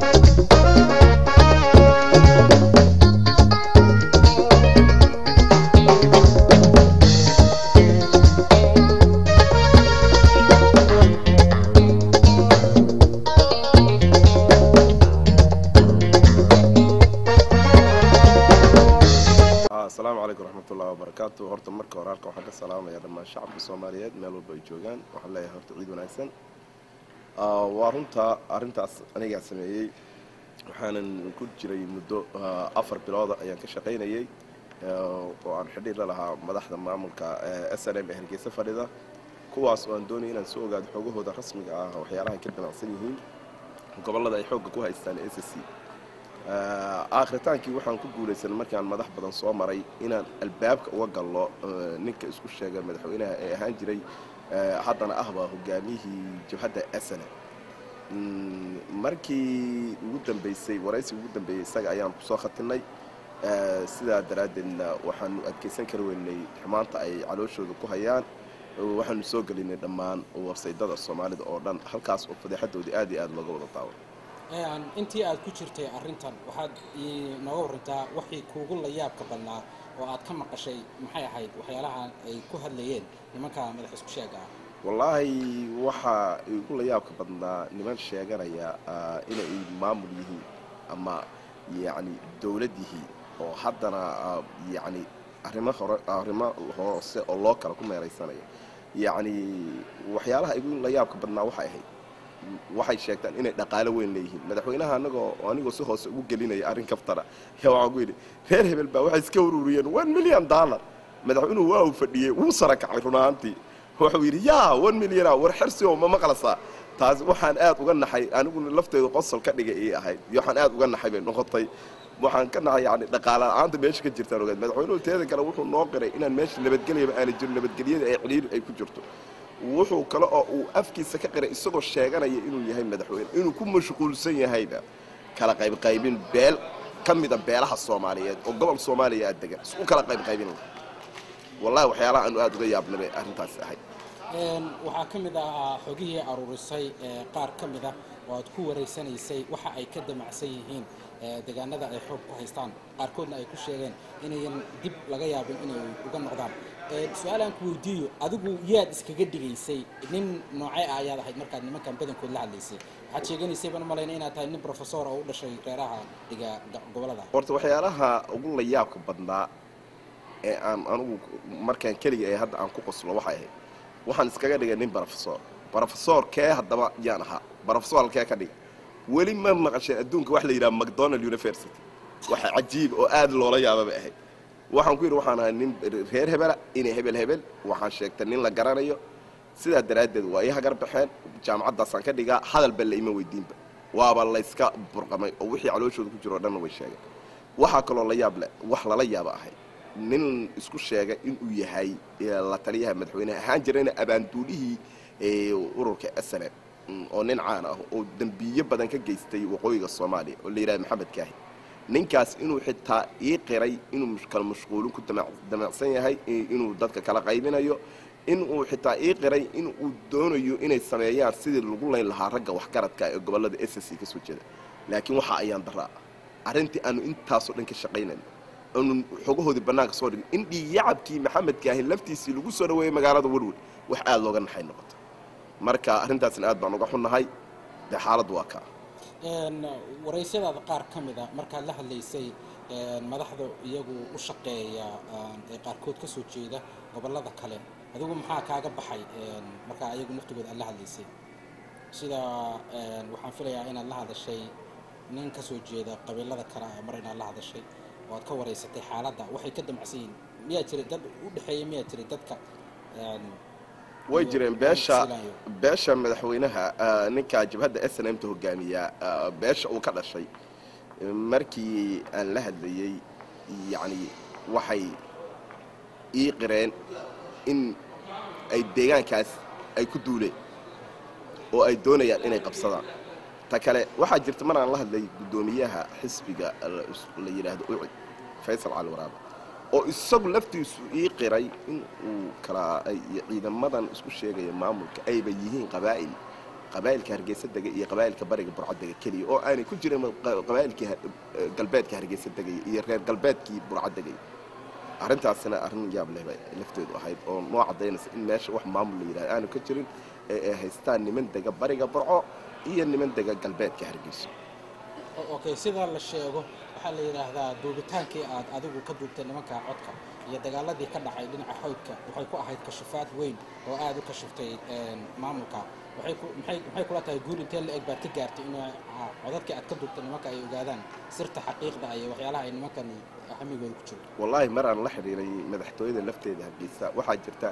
asalaamu calaykum raxmatullahi wabarakaatu horta marka hore halka waxaan ka salaamaya dhammaan shacabka soomaaliyeed meel walba ay joogaan waxaan leeyahay horta ciid wanaagsan Ah, waa runta arrintaas anigaa sameeyey waxaanan ku jiray muddo ah, afar bilooda ayaan ka shaqaynayey ah, oo aan xidhiir la lahaa madaxda maamulka s n m ee hargeysa fadhida kuwaas oo aan doonaya inaan soo ogaado xoogahooda rasmiga ah waxyaalaha ay ka damacsan yihiin gobollada ay xoogga ku haystaan s c akhritaankii waxaan ku guulaysan markaan madax badan soo maray inaan albaabka uga gallo eh, ninka isku sheega madaxweynaha ee ahaan jiray eh, haddana ahba hogaamiyihii jabhadda asana markii ugu dambeysay waraysi ugu dambeeyey isaga ayaan kusoo khatinay Eh, sidaa daraaddeedna waxaanu adkaysan kari weynay xumaanta ay calooshooda ku hayaan oo waxaanu soo gelinay dhammaan warsaydada soomaalida oo dhan halkaas oo fadeexadoodii aad iyo aad looga wada daawo Een, intii aad ku jirtay arrintan waxaad ii nooga warantaa wixii kuugu la yaabka badnaa oo aad ka maqashay maxay ahayd waxyaalaha ay ku hadlayeen nimanka madax isku sheega ah wallaahi waxaa igu la yaabka badnaa niman sheeganaya ah, inay maamul yihiin ama yacni dowlad yihiin oo haddana ah, yacni arrimo hore arrimo hoose oo loo kala ku meeraysanaya yacni waxyaalaha igu la yaabka badnaa waxay ahayd waxay sheegtaan inay dhaqaalo weyn leeyihiin madaxweynaha anagoo anigoo si hoose ugu gelinaya arrin kaftara ayaa waxaan ku yidhi reer hebel baa waxay iska ururiyeen one million dollar madaxweynuhu waa uu fadhiyey wuu sara kacay run ahaantii wuxuu yidhi yaa one milliona war xersi oo ma maqlasaa taas waxaan aad uga naxay aniguna lafteedu qosol ka dhigay ii ahayd iyo waxaan aad uga naxay bay noqotay waxaan ka naxay yani dhaqaala la-aanta meesha ka jirtaan ogaad madaxweynuhu teeda kale wuxuu noo qiray inaan meesha nabadgelyaba aana jirin nabadgelyada ay ciliiri ay ku jirto wuxuu kale oo uu afkiisa ka qiray isagoo sheeganaya inuu yahay madaxweyne inuu ku mashquulsan yahayba kala qaybqaybin beel ka mida beelaha soomaaliyeed oo gobol soomaaliya aad degan isku kala qaybqaybin wallahi waxyaalaha aanu aad uga yaabnay bay arrintaas ahayd Een, waxaa ka mid ah xogihii aruurisay ee, qaar ka mid ah oo aad ku wareysanaysay waxa ay ka damacsan yihiin ee, deegaanada ay xoog ku haystaan qaarkoodna ay ku sheegeen inayan dib laga yaabin inay uga noqdaan Een, su-aalaan ku weydiiyo adigu yaad iskaga dhigaysay nin noocee ah ayaad ahayd markaad nimankan badankood la hadlaysay waxaad sheeganaysay baan u malaynaya inaad tahay nin professor oo u dhashay reeraha dhiga ga- gobolada horta waxyaalaha ugu la yaabka badnaa ee aan anugu markaan keliga ee hadda aan ku qoslo waxay ahayd waxaan iskaga dhigay nin barofesor barofesor kee haddaba yaan ahaa barofesor halkee ka dhiga weli ma maqasheen adduunka wax la yidhaha macdonald university waxa cajiib oo aad loola yaababa ahayd waxaan ku yidhi waxaan ahay nin reer hebela inay hebel hebel waxaan sheegtay nin la garanayo sidaa daraaddeed waa ii hagar baxeen jaamacaddaasaan ka dhigaa hadalba la ima weydiinba waaba layska burqamay oo wixii calooshooda ku jiro o dhanna way sheegeen waxaa kaloo la yaab leh wax lala yaaba ahay nin isku sheegay inuu yahay eh, la taliyaha madaxweyneha ahaan jirayna abaanduulihii eh, ururka asane oo nin caan ah oo dembiye badan ka geystay waqooyiga soomaaliya oo la yidhaha maxamed kaahi ninkaas inuu xitaa ii qiray inuu mush- kala mashquulin ku damac- damacsan yahay i- inuu dadka kala qaybinayo inuu xitaa ii qiray inuu doonayo inay sameeyaan sidii lagu layn lahaa ragga waxgaradka ee gobollada s c ka soo jeeda laakiin waxa ayaan daraa arrintii aanu intaasoo dhan ka shaqaynayno aanu xogahoodii bannaanka soo dhigin in dhiigyacabkii maxamed kaahin laftiisii lagu soo dhaweeyey magaalada werwer wax aad looga naxay noqoto marka arrintaasna aad baan uga xunnahay dee xaaladdu waa kaa Een, waraysyadaada qaar ka mid a markaad la hadlaysay een, madaxda iyagu u shaqeeya een, ee qaarkood ka soo jeeda gobollada kale adigu maxaa kaaga baxay een, markaa iyagu naftigooda aad la hadlaysay sida een, waxaan filayaa inaad la hadashay nin ka soo jeeda qabiilada kale ah mar inaad la hadashay oo aad ka waraysatay xaaladda waxay ka damacsan yihiin miyaa jiray dad u dhexeeya miyaa jiray dadka een, way iyo- jireen beesha silayo? beesha madaxweynaha ah, ninka jabhadda s n m ta hogaamiya ah, beesha uu ka dhashay markii aan la hadlayey yacni waxay ii qireen in ay deegaankaas ay ku duuleen oo ay doonayaan inay qabsadaan ta kale waxaa jirta mar aan la hadlay guddoomiyaha xisbiga la la yidhaahdo ucid faysal cali waraaba oo isagu laftiisu ii qiray in uu kala ay ciidamadan isku sheegaya maamulka ayba yihiin qabaa'il qabaa'ilka hargeysa degay iyo qabaa'ilka bariga burco dega keliya oo aanay ku jirin qa- qabaa'ilkii ha- galbeedka hargeysa degay iyo reer galbeedkii burco degay arrintaasina arrin yaab leh bay lafteedu ahayd oo noo caddaynaysa in meesha wax maamul la yidhahdo aanu ka jirin ee ay haystaan niman dega bariga burco iyo niman dega galbeedka hargeysa O- okay sida la sheego waxaa la yidhaahdaa duubitaankii aad adigu ka duubtay nimanka codka iyo dagaaladii ka dhacay dhinaca xoydka waxay ku ahayd kashifaad weyn oo aad u kashiftay een, maamulka waxay ku maxay maxay kula tahay guul intee la eg baad ka gaartay in ah, codadkii aad ka duubtay nimanka ay ogaadaan sirta xaqiiqda iyo waxyaalaha ay nimankan xamigooda ku jiro wallaahi mar aan la xidhiiray madaxtooyada lafteeda hargeysa waxaa jirta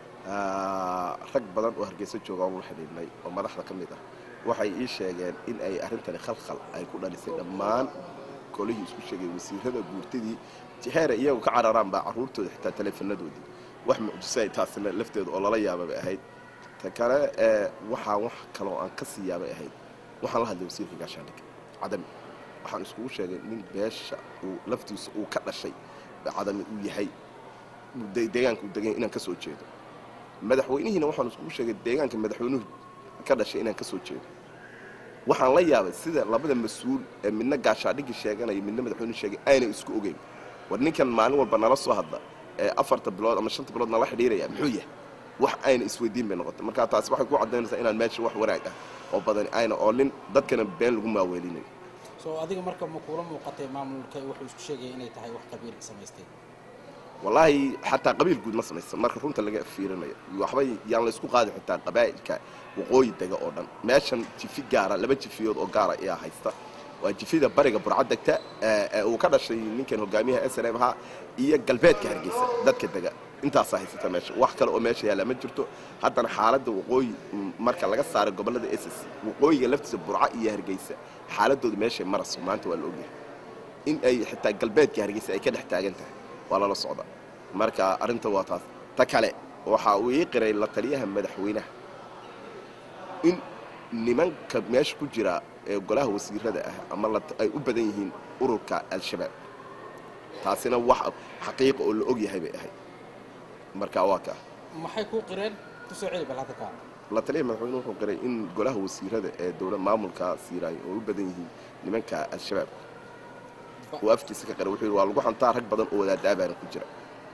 ah, rag badan oo hargeysa jooga oon la xidhiidhnay oo madaxda ka mid ah waxay ii sheegeen in ay arrintani khalkhal ay ku dhalisay dhammaan kolihii isku sheegay wasiirada guurtadii heera iyagu ka cararaan baa carruurtooda xitaa taleefanadoodii wax mucjiso ay taasina lafteeda oo lala yaaba bay ahayd ta kale ee waxaan wax kaloo aan ka sii yaabay ahayd waxaan la hadlay wasiirka gaashaandhig cadami waxaan iskugu sheegay nin beesha uu laftiisa uu ka dhashay cadami uu yahay de- deegaanka uu degan inaan ka soo jeedo madaxweynihiina waxaan iskugu sheegay deegaanka madaxweynuhu ka dhashay inaan ka soo jeedo waxaan la yaabay sida labada mas-uul ee midna gaashaadhigii sheeganaya midna madaxweynuhu sheegay aynay isku ogeyn war ninkan maalin walba nala soo hadla ee afarta bilood ama shanta bilood nala xidhiiraya muxuu yahay wax ayna isweydiin bay noqotay marka taasi waxay ku caddaynaysaa inaan meesha wax wanaag ah oo badani ayna oolin dadkana been lagu maaweelinayo soo adiga marka ma kuula muuqatay maamulka wuxuu isku sheegaya inay tahay wax qabiil samaystay wallaahi xataa qabiil guud ma samaysan marka runta laga fiirinayo waxba yaan la isku qaadin xitaa qabaa'ilka waqooyi dega oo dhan meeshan jifi gaara laba jifiyood oo gaara ayaa haysta waa jifida bariga burca degta ee ee uu ka dhashay ninkan hogaamiyaha s n m ahaa iyo galbeedka hargeysa dadka dega intaasaa haysata meesha wax kale oo meesha yaalla ma jirto haddana xaaladda waqooyi mm, marka laga saaro gobollada ss waqooyiga laftiisa burca iyo hargeysa xaaladooda meeshay marayso maanta waa la ogyahay in ay xitaa galbeedka hargeysa ay ka dhex taagan tahay waa lala socda marka arrinta waa taas ta kale waxa uu ii qiray la taliyaha madaxweynaha in nimanka meesha ku jira ee golaha wasiirada ah ama la ay u badan yihiin ururka al-shabaab taasina wax xaqiiqa oo la og yahay bay ahayd marka waa kaa maxay kuu qireen kusoo celi bal hadda kaa la taliyaha madaxweynuhu wuxuu qiray in golaha wasiirada ee dowlad maamulka siiraayo oo u badan yihiin nimanka al-shabaab uu afkiisa ka qiray wuxuu yidhi waa lagu xantaa rag badan oo wadaadaabaana ku jira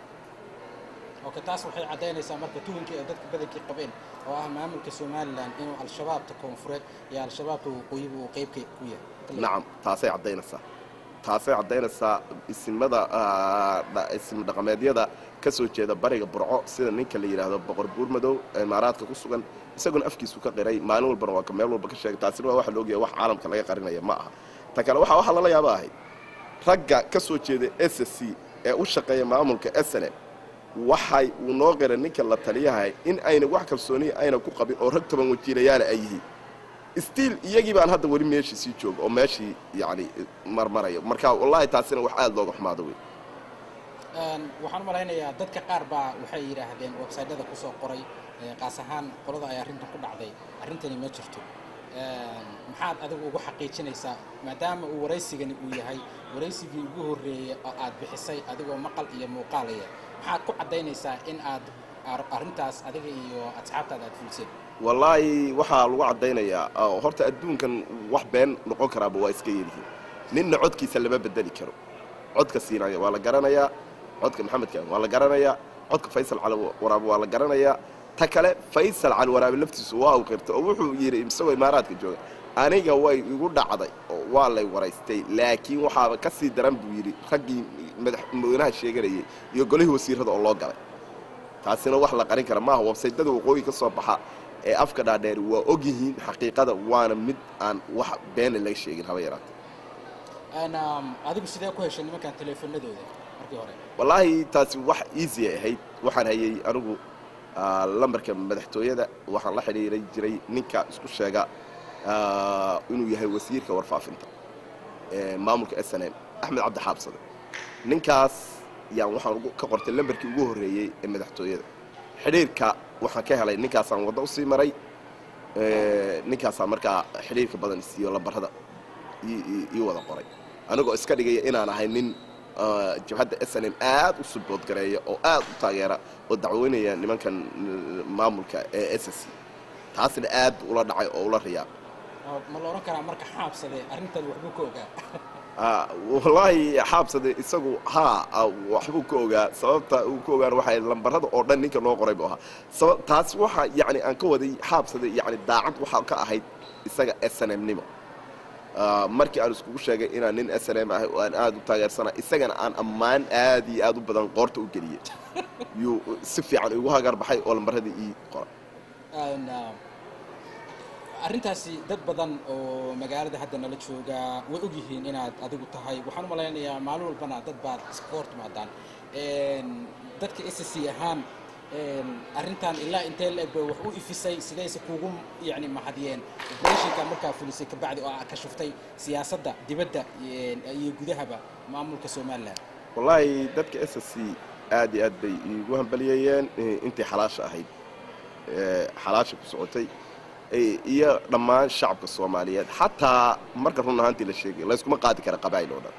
oke taas waxay caddaynaysaa marka tuhunkii ay dadka badankii qabeen oo ah maamulka somalilan inuu al-shabaabta koonfureed iyo al-shabaabta waqooyiba uu qeybka ku yahay nacam taasay caddaynaysaa taasay caddaynaysaa isimada ah, dha- isim dhaqameedyada ka soo jeeda bariga burco sida ninka la yidhaahdo boqor buurmadow ee imaaraadka ku sugan isaguna afkiisu ka qiray maalin walbana waa ka meel walba ka sheegay taasina waa waxa la ogyahay wax caalamka laga qarinaya ma aha ta kale waxaa waxaa lala yaaba ahayd ragga ka soo jeeda s c ee u shaqeeya maamulka sne waxay uu noo qiray ninka la taliyahay in ayna wax kalsooniya ayna ku qabin oo rag toban wajiilayaala ay yihiin stiil iyagii baan hadda weli meeshii sii jooga oo meeshii yacni marmaraya marka wallaahi taasina wax aada looga xumaado wey Een, waxaan u malaynayaa dadka qaar baa waxay yidhaahdeen websaydyada kusoo qoray ee, qaas ahaan qolada ay arrintan ku dhacday arrintani ma jirto Een, maxaad adigu ugu xaqiijinaysaa maadaama uu waraysigani uu yahay waraysigii ugu horreeyey oo aad bixisay adigoo maqal iyo muuqaalaya maxaad ku caddaynaysaa in aad ar- arrintaas adiga iyo asxaabtaada aad fuliseen wallaahi waxaa lagu caddaynayaa oo horta adduunkan wax been noqon karaaba waa iska yelihiin ninna codkiisa lama bedeli karo codka siinaya waa la garanayaa codka maxamedka waa la garanayaa codka faysal cali waraabe waa la garanayaa ta kale faysal cali waraabe laftiisu waa uu qirtay oo wuxuu yidhi isagoo imaaraadka jooga aniga way igu dhacday oo waa lay waraystay laakiin waxaaba ka sii daran buu yidhi raggii madaxweynaha sheeganayay iyo golihii wasiirada oo loo galay taasina wax la qarin kara maaha websaydyada waqooyi ka soo baxa ee afka dhaadheeri waa og yihiin xaqiiqada waana mid aan wax beena laga sheegin haba yaraatee Een, um, adigu sidee ku heshay nimankan teleefanadooda markii hore wallaahi taasi wax easy ay ahayd waxaan hayay anigu ah, lambarka madaxtooyada waxaan la xidhiiray jiray ninka isku sheega ah, inuu yahay wasiirka warfaafinta ee maamulka s n m axmed cabdi xaabsade ninkaas yaan waxaan ugu- ka qortay lambarkii ugu horreeyey ee madaxtooyada xidhiirka waxaan ka helay ninkaasaan waddo usii maray ee, ninkaasaa markaa xidhiirka badan isiiyo lambarada ii- ii- ii wada qoray anigoo iska dhigaya inaan ahay nin ah, jabhadda s n m aad u suboodgareeya oo aad u taageera oo dacweynaya nimankan mm, maamulka ee s c taasna aad buu ula dhacay oo ula riyaa oo ma la odhan karaa marka xaabsade arrintan waxbuu ka ogaa Ah, wallaahi xaabsade isagu haa ah, waxbuu ka ogaa sababta uu ka ogaan waxay lambarada oo dhan ninka loo qoray buu ahaa saba taas waxa yacni aan ka waday xaabsade yacni daacad waxaa ka ahayd isaga s n m nimo Ah, markii aan iskugu sheegay inaan nin s n m ahay oo aan aad u taageersana isagana aan ammaan aad iyo aad u badan qoorta u geliyey yuu si fiican igu hagar baxay oo lambaradii ii qoray Een, ah, arrintaasi dad badan oo magaalada hadda nala jooga way ogyihiin inaad adigu tahay waxaan u malaynayaa maalin walbana dad baad iska hor timaadaan Een, dadka s c ahaan een, arrintan ilaa intee la eg bay wax u ifisay sidayse kuugu yani mahadiyeen operatiinka markaa fulisay kabacdi oo aad ka shuftay siyaasadda dibadda een, iyo gudahaba maamulka somalilan wallaahi dadka s s c aad iyo aad bay iigu hambaliyeeyeen eh, intii xalaasha ahayd eh, xalaasha ku socotay eh, iyo dhammaan shacabka soomaaliyeed xataa marka run ahaantii la sheegay layskuma qaadi kara qabaa'il oo dhan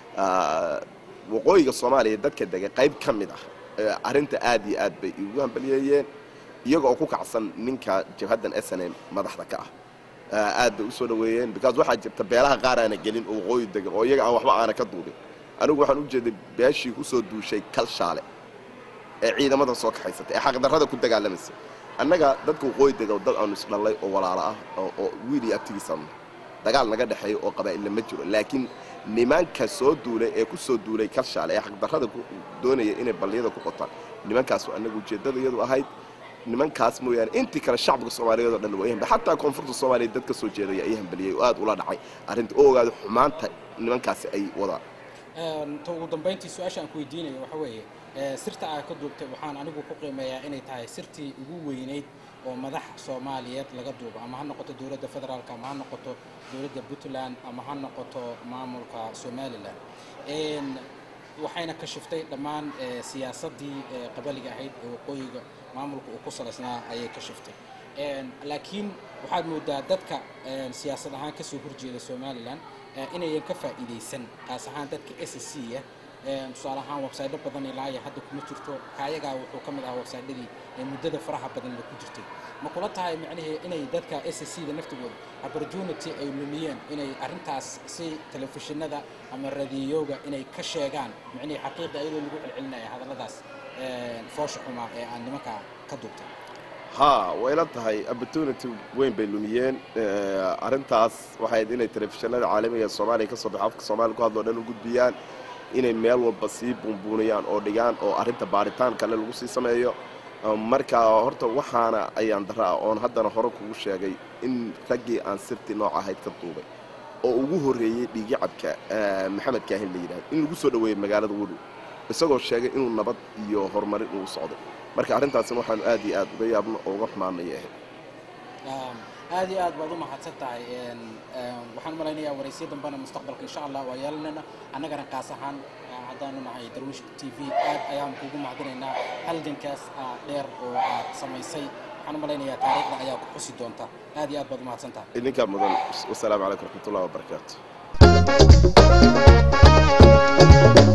Ah, waqooyiga soomaaliya dadka dega qayb ka mid ah eh, arrinta aad iyo aad bay iigu hambaliyeeyeen iyaga oo ku kacsan ninka jabhaddan s n m madaxda ka ah Ah, aad bay usoo dhaweeyeen because waxaa jirta beelaha qaar aana gelin oo waqooyi degan oo iyaga aan waxba aana ka duubin anigu waxaan u jeeday beeshii kusoo duushay kalshaale ee ciidamada soo kaxaysatay ee xaqdarrada ku dagaalamaysa annaga dadka waqooyi dega dad aanu isdhallay oo walaalo ah oo oo wiil iyo abtigiisaanu dagaal naga dhexeeyo oo qabaa'illa ma jiro laakiin nimanka soo duulay ee ku soo duulay kalshaale ee xaqdarrada ku doonaya inay balliyada ku qotaan nimankaas waa annagu ujeeddada iyadu ahayd nimankaas mooyaane intii kale shacbiga soomaaliyeed oo dhan waa hambal xataa koonfurta soomaaliya dad ka soo jeedaya ayaa hambaliyey oo aad ula dhacay arrinta oo ogaada xumaanta nimankaasi ay wadaan Een, ta ugu dambayntii su-aasha aan ku weydiinayo waxa weeye ee, sirta aad ka duubtay waxaan anigu ku qiimeeyaa inay tahay sirtii ugu weynayd oo madax soomaaliyeed laga duubo ama ha noqoto dowladda federaalka ama ha noqoto dowladda puntland ama ha noqoto maamulka somalilan Een, waxayna ka shiftay dhammaan ee, siyaasaddii ee, qabaliga ahayd ee waqooyiga maamulka uu ku salaysnaa ayay ka shiftay Een, laakiin waxaad moodaa dadka een, siyaasad ahaan kasoo horjeeda somalilan ee, inayan ka faa'iidaysan qaas ahaan dadka s c ah Een, tusaale ahaan websaydo badan ilaa iyo hadda kuma jirto kaayagaa wuxuu ka mid ahaa websaydadii ee muddada faraha badan la ku jirtay ma kula tahay macnihii inay dadka s c da naftigooda opportunity ay lumiyeen inay arrintaas si telefishinada ama radiyooga inay ka sheegaan macnihii xaqiiqa iyadoo lagu celcelinaya hadalladaas een, foosha xumaa ee aan nimanka ka duubtay haa way la tahay opportunity weyn bay lumiyeen Eh, arrintaas waxay ahayd inay telefishinada caalamiga ee soomaaliya ka soo baxo afka soomaaliya ku hadlo dhan u gudbiyaan inay meel walba sii buunbuuniyaan oo dhigaan oo arrinta baaritaan kale lagu sii sameeyo Eh, marka horta waxaana ayaan dara ah oon haddana hore kugu sheegay in raggii aan sirtii nooc ahayd ka duubay oo ugu horreeyey dhiigicabka eh, maxamed kaahin la yidhahdo in lagu soo dhoweeyey magaalada wudhow isagoo sheegay inuu nabad iyo horumarin uu socday marka arrintaasina waxaanu aad iyo aad uga yaabno oo uga xumaanaya ahayd Um, aad iyo aad baad u mahadsan tahay Een, een, waxaan u malaynayaa waraysiyo dambena mustaqbalka insha allah waa yeelanayna annagana qaas ahaan ah, haddaanu nahay darwish t v aad ayaan kuugu mahadinaynaa halgankaas ah, dheer oo aad samaysay waxaan u malaynayaa taariikhda ayaa ku xusi doonta aad iyo aad baad u mahadsan tahay idinkaa mudan wasalaamu calaykum raxmatullahi wabarakaatu